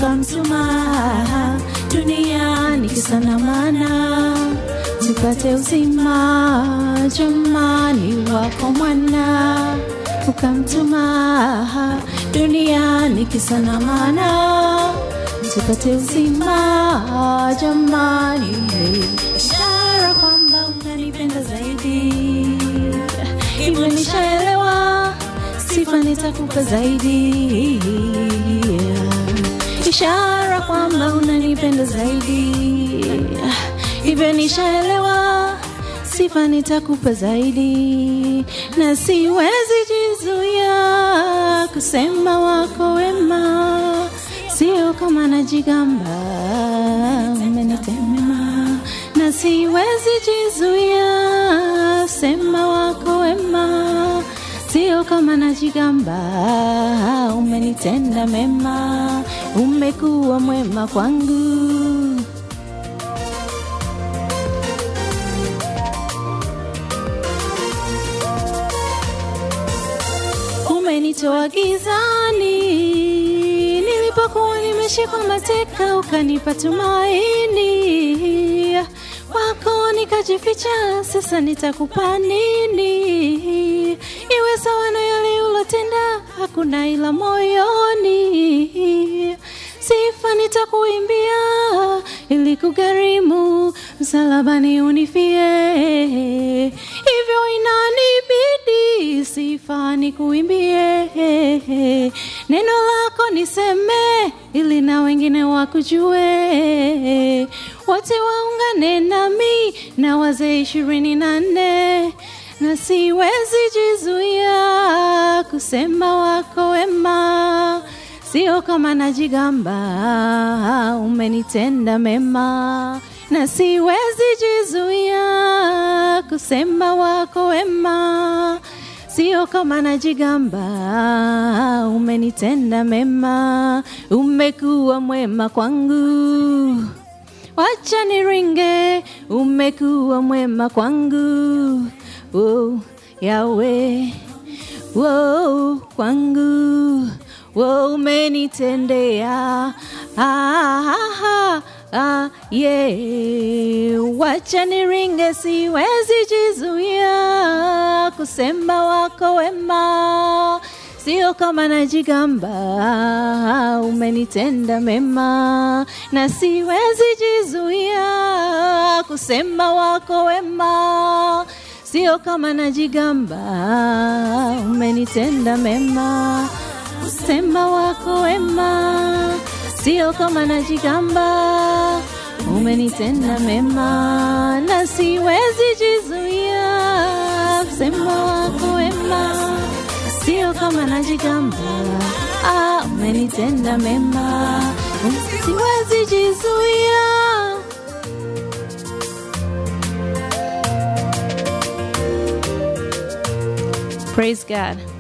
ukamtuma duniani kisa na maana tupate uzima jamani wako mwana ukamtuma duniani kisa na maana tupate uzima jamani ishara kwamba unanipenda zaidi hivyo nishaelewa sifa nitakupa zaidi ishara kwamba unanipenda zaidi hivyo nishaelewa sifa nitakupa zaidi na siwezi jizuia kusema wako wema sio kama najigamba umenitemema na siwezi jizuia sema wako wema sio kama najigamba umenitenda mema umekuwa mwema kwangu umenitoa gizani nilipokuwa nimeshikwa mateka ukanipa tumaini wako nikajificha sasa nitakupa nini iwe sawa na yale ulotenda hakuna ila moyoni sifa nitakuimbia ili kugharimu msalabani unifie hivyo inanibidi sifa nikuimbie neno lako niseme ili na wengine wakujue wote waungane nami na wazee ishirini na nne na siwezi jizuia kusema wako wema sio kama najigamba umenitenda mema na siwezi jizuia kusema wako wema sio kama najigamba umenitenda mema umekuwa mwema kwangu wacha niringe umekuwa mwema kwangu oh, yawe oh, kwangu oh, umenitendea ah, ah, ah, ah, yeah. wacha niringe siwezi jizuia kusema wako wema sio kama najigamba umenitenda mema na siwezi jizuia kusema wako wema sio kama najigamba umenitenda mema kusema wako wema sio kama najigamba umenitenda mema na siwezi jizuia kusema wako wema sio kama najigamba ah, umenitenda mema siwezi jizuia praise god